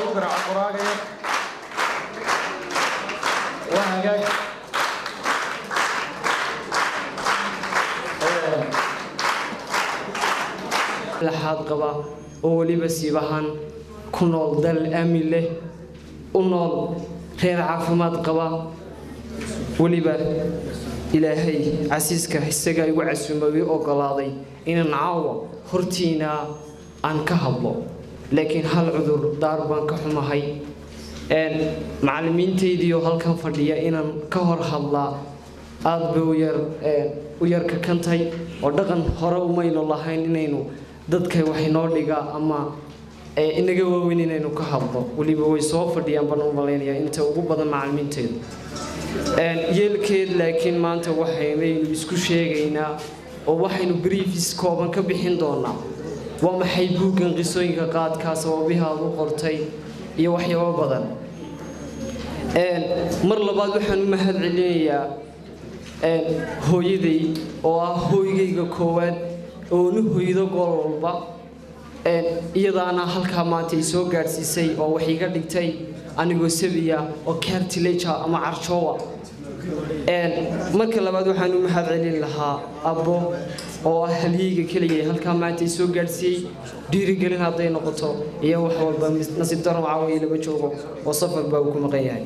loogu garaaco qoraagaya waa hagaag laxaad qaba oo weliba siibahan ku nool dal aamin leh u nool reer caafimaad qaba weliba ilaahay casiiska isaga igu casuumay ogolaaday inaan caawa hortiina aan ka hadlo laakiin hal cudur daar baan ka xumahay macallimiintaydiioo halkan fadhiya inaan ka hor hadlaa aada bay uyar u yar kakantay oo dhaqan hore umaynu lahayn inaynu dadka wax inoo dhiga ama inaga waaweyn inaynu ka hadlo weliba way soo fadhiyaan baan u malaynayaa inta ugu badan macallimiinteedu yeelkeed laakiin maanta waxaynaynu isku sheegaynaa oo waxaynu briefis kooban ka bixin doonaa waa maxay buuggan qisooyinka qaadkaa sababihi aad u qortay iyo waxyaabo badan mar labaad waxaan u mahad celinayaa hooyaday oo ah hooygayga koowaad oo nu hoydo gool walba iyadaana halkaa maanta ay soo gaadhsiisay oo wax iga dhigtay anigoo sabiya oo cartilaja ama carjoowa marka labaad waxaan u mahad celin lahaa abbo oo ah halyeyga keliya halkaa maanta ay soo gaadhsiiyey dhiirigelin hadday noqoto iyo wax walba nasiib daro caawiya lama joogo oo safar baa uu ku maqan yahay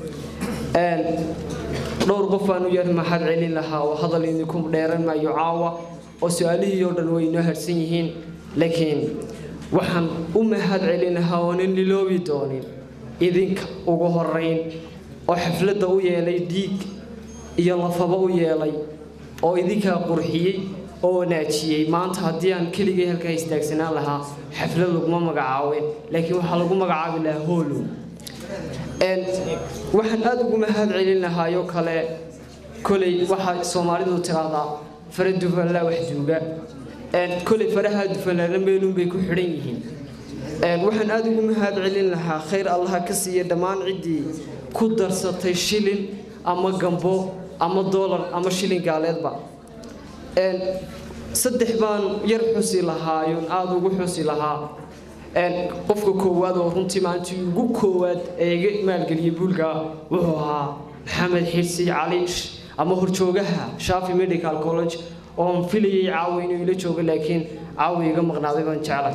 dhowr qof baan u yar mahad celin lahaa oo hadal idinku dheeran maayo caawa oo su-aalihii oo dhan way inoo harsan yihiin laakiin waxaan u mahad celin lahaa oonan liloobi doonin idinka ugu horeyn oo xafladda u yeelay dhiig iyo lafaba u yeelay oo idinkaa qurxiyey oo wanaajiyey maanta haddii aan keligay halkaa istaagsanaan lahaa xaflad laguma magacaabeen laakiin waxaa lagu magacaabi lahaa hoolow waxaan aada ugu mahad celin lahaayoo kale koley waxaa soomaalidu tiraahdaa fara dufanlaa wax duuga koley faraha dufanlaana meeluun bay ku xidhan yihiin waxaan aada ugu mahad celin lahaa khayr allaha ka siiya dhammaan ciddii ku darsatay shilin ama gambo ama doolar ama shilin gaaleedba saddex baan yar xusi lahaayoon aada ugu xusi lahaa qofka koowaad oo runtii maalintii ugu koowaad ee iga maalgeliyey buulka wuxuu ahaa maxamed xirsi cali ama horjoogaha shafi medical college oon filayay caawa inuu ila joogo laakiin caawa iga maqnaaday baan jeclay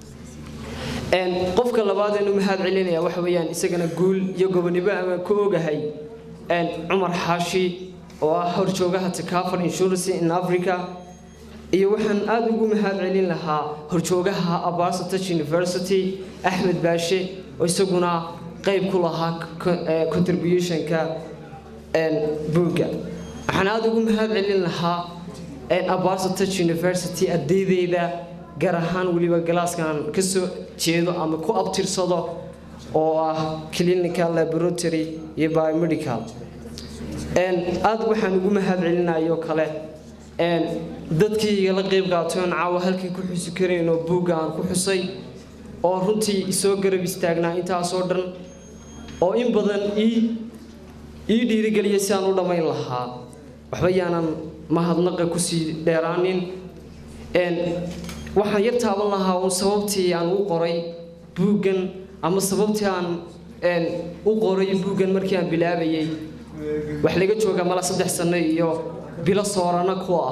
qofka labaad eenu mahad celinaya waxa weeyaan isagana guul iyo gobonimo ama ku ogahay cumar xaashi oo ah horjoogaha takafar insurance in africa iyo waxaan aada ugu mahad celin lahaa horjoogaha abarsatach university axmed baashe oo isaguna qayb ku lahaa contributionka buugga waxaan aada ugu mahad celin lahaa abarsatach university ardaydeyda gaar ahaan weliba galaaskan ka soo jeedo ama ku abtirsado oo ah clinical laboratory iyo biomedical aada waxaan ugu mahad celinayo kale dadkii igala qeyb qaatoon caawa halkii ku xusi karayn oo buugga aan ku xusay oo runtii isoo garab istaagnaa intaasoo dhan oo in badan ii ii dhiirigeliya si aan u dhammayn lahaa waxba yaanan mahadnaqa kusii dheeraanin waxaan yar taaban lahaa uun sababtii aan u qoray buuggan ama sababtii aan u qoray buuggan markii aan bilaabayay wax laga jooga mala saddex sano iyo bilo soorana ku ah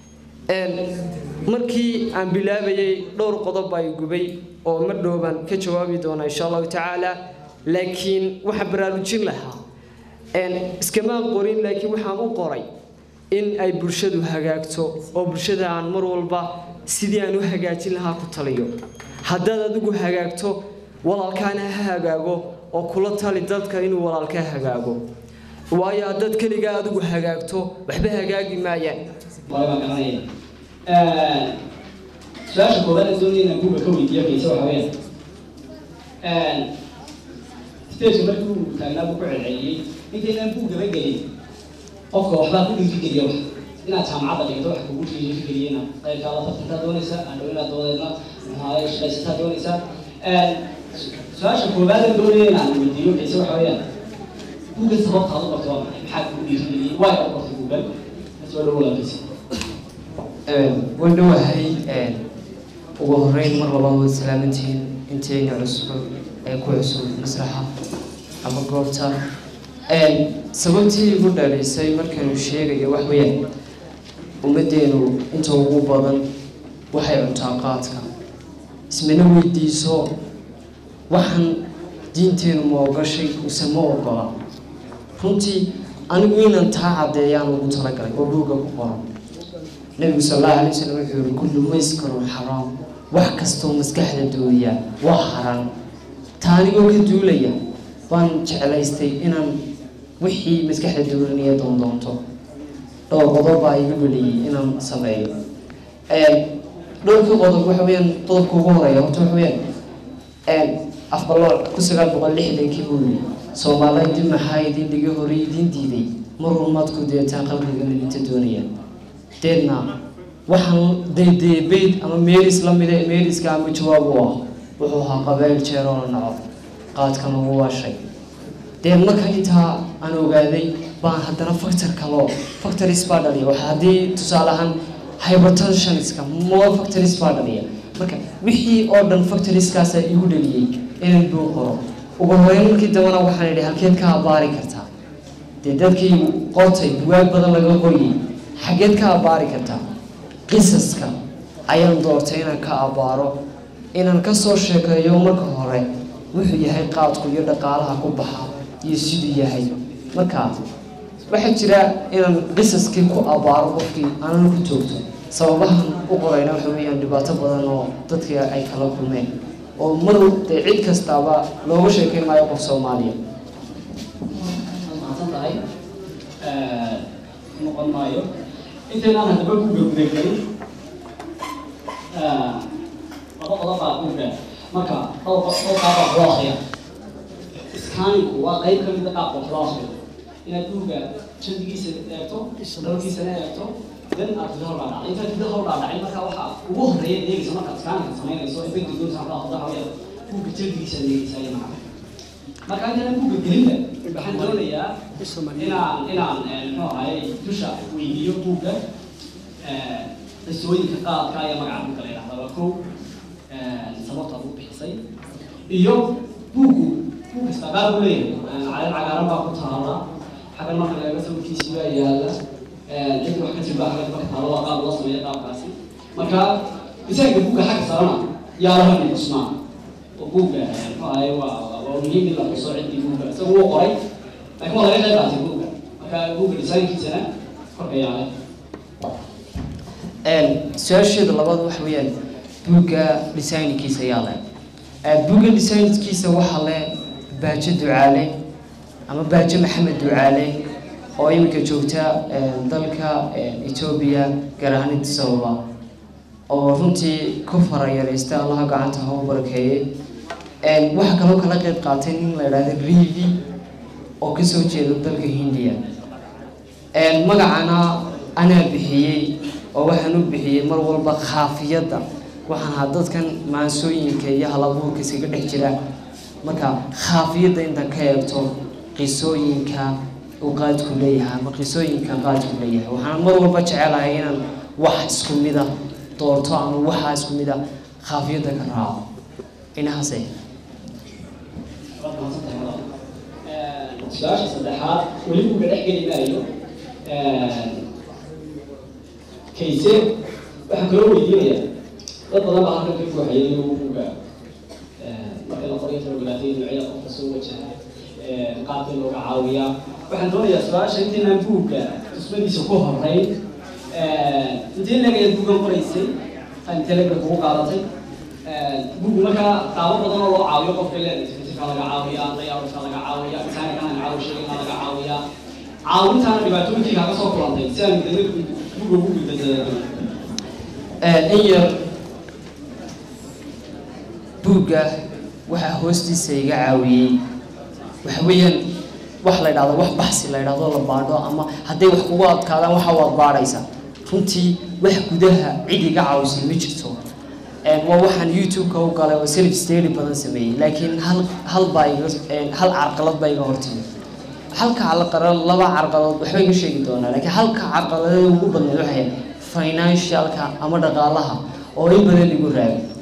markii aan bilaabayay dhowr qodob ay gubay oo mar dhowbaan ka jawaabi doonaa insha allahu tacaala laakiin waxaan baraarujin lahaa iskamaan qorin laakiin waxaan u qoray in ay bulshadu hagaagto oo bulshada aan mar walba sidii aan u hagaajin lahaa ku taliyo haddaad adigu hagaagto walaalkaana ha hagaago oo kula tali dadka inuu walaalkaa hagaago waayo haddaad keligaa adigu hagaagto waxba hagaagi maayaan su-aasha koobaad ee doonaya inaan buuga ka weydiiyo kayse waxa weeyaan stageka markii uu taagnaa buu ku celceliyey intaynaan buuggaba gelin qofka waxbaa ku dhiirigeliya wax inaad jaamacadda dhigto wax kugu dhiirigeliya inaad qaybkaada tartankaa doonaysa andhow inaad doodeedna maxaa shaqaysataa doonaysa su-aasha koobaad ee doonaya inaan weydiiyo kayse waxa weeyaan buugga sababtaad u qorto waa maxay maxaa kugu dhiirigeliyey waay u qortay buuggan soo dhow walaakaysa waan dhowahay ugu horeyn mar labaad waad salaamantihiin inteena cusub ee ku cusub masraxa ama goobta sababtii igu dhalisay markaynu sheegayo wax weeyaan ummaddeenu inta ugu badan waxay cuntaa qaadka ismana weydiiso waxaan diinteenu ma ogashay mise ma ogola runtii anigu inaan taa caddeeyaan ugu talagalay oo buugga ku qoran nabigu sal allahu alay wasalam wuxuu yihi kullu mayskarun xaraam wax kastoo maskaxda dooriya waa xaraan taa anigoo ka duulaya baan jeclaystay inaan wixii maskaxda doorinaya doondoonto dhowr qodob baa iga dhaliyay inaan sameeyo dhowrka qodob waxa weyaan qodobka ugu horeeya horta waxa weyaan afbalooc ku sagaal boqol lixdankii buu yidhi soomaaliya dib maxaa idin dhigi hore idin diiday mar walmaadku deetaan qalbiga midinta doonayaan deedna waxaan daydeebeyd ama meeris la mida meeriska ama jawaab u ah wuxuu ahaa qabeyl jeer oo la naco qaadkan ugu waashay dee marka intaa aan ogaaday baan haddana factor kaloo factories baa dhaliya waxa haddii tusaale ahaan hypertensionska more factories baa dhaliya marka wixii oo dhan factorieskaasa igu dhaliyey inaan buu qoro ugu horeyn markii dambana waxaan idhi halkeed ka abaari kartaa dee dadkii qortay buwaag badan laga qoriyey xaggeed ka abaari kartaa qisaska ayaan doortay inaan ka abaaro inaan kasoo sheekeeyo marka hore wuxuu yahay qaadku iyo dhaqaalaha ku baxa iyo siduu yahay marka waxaa jira inaan qisaskii ku abaaro qofkii aanan ku joogto sababahan u qorayna waxa weeyaan dhibaato badan oo dadkii ay kala kulmeen oo mar dee cid kastaaba looga sheekeyn maayo qof soomaaliya mahadsan tahay noqon maayo intaynaan haddaba buugga gudagelin laba qodob baa buugga marka dhowr dhowr qaab baa loo akriya iskaaninku waa qayb ka mid a qaabka wax loo akriyo inaad buugga jandigiisa eegto dhowrkiisana eegto dan aad gudaha u dhaadhacday intaad gudaha u dhaadhacay marka waxa ugu horreeya eegaysa markaad iskaaninka samaynayso ee banki doonta halkaa hodaha waya buugga jandigiisa eegaysa iyo macna marka intaan buugga gelinba waxaan doonayaa inaan inaan muxuu ahaye dusha weydiiyo buugga qisooyinka qaadka ayaa magaca buugga la yidhahdaa waa kow sababta ugu bixisay iyo buuggu buug kasta qaar buu leeyahay caleen cagaaran baa ku taala xaggan marka laga sawirkiisi baa yaala cid wax ka jirba xaggan marka taalo waa qaab loo sameeya qaabkaasi marka isaga buugga xagga sarana yaa la rabay cusmaan oo buugga muxuu ahaye waa waa muhiim in la xuso ciddii buugga isaga wuu qoray laakiin waa laga qayb qaatay buugga marka buugga desaynkiisana korka yaale su-aasheeda labaad waxa weeyaan buugga designkiisa ayaa leh buugga designkiisa waxaa leh baajo ducaale ama baajo maxamed ducaale oo iminka joogta dalka etoobiya gaar ahaan addis ababa oo runtii ku farayaraysta allaha gacanta ha u barakeeyey waxaa kaloo kala qayb qaatay nin la idhahda rivi oo kasoo jeeda dalka hindiya magacana anaa bixiyey oo waxaan u bixiyey mar walba khaafiyadda waxaan ahaa dadkan maansooyinka iyo halabuurka iskaga dhex jira marka khaafiyadda intaan ka eegto qisooyinka uu qaadku leeyahay ama qisooyinka qaadku leeyahay waxaan mar walba jecelahay inaan wax isku mida doorto ama waxaa isku mida khaafiyadda ka raaco inahaase su-aasha saddexaad weli buugga dhex geli maayo kayse waxaan kaloo weydiinaya dad badan baa halkan ka buuxayay buugga marka la qoray tarogalaatay noocyada qofka soo wajaha qaabkii looga caawiyaa waxaan doonayaa su-aasha intaynaan buugga tusmadiisa ku horeyn intee leegaya buuggan qoraysay intee leega kugu qaadatay buuggu markaa qaabo badan oo loo caawiyo qofka leedahay ka laga caawiyaa dayaaruska laga caawiyaa insaanka aan caawi sheegin laga caawiyaa caawintaana dhibaatooyinkii kaaga soo kulantay si aan dana buugga ugu gudbadada in yar buugga waxaa hoostiisa iga caawiyey waxa weeyaan wax la idhahdo wax baxsi la idhahdo la baadho ama hadday wax kugu adkaadaan waxa waad baadhaysaa runtii wax gudaha cid iga caawisay ma jirto waa waxaan youtube-ka u galay oo self study badan sameeyey laakiin hal hal baa iga hal carqalad baa iga hortimi halka carqalad laba carqaladood waxba iga sheegi doonaa laakiin halka carqaladeed ugu badneed waxay financialka ama dhaqaalaha oo in badan igu raagay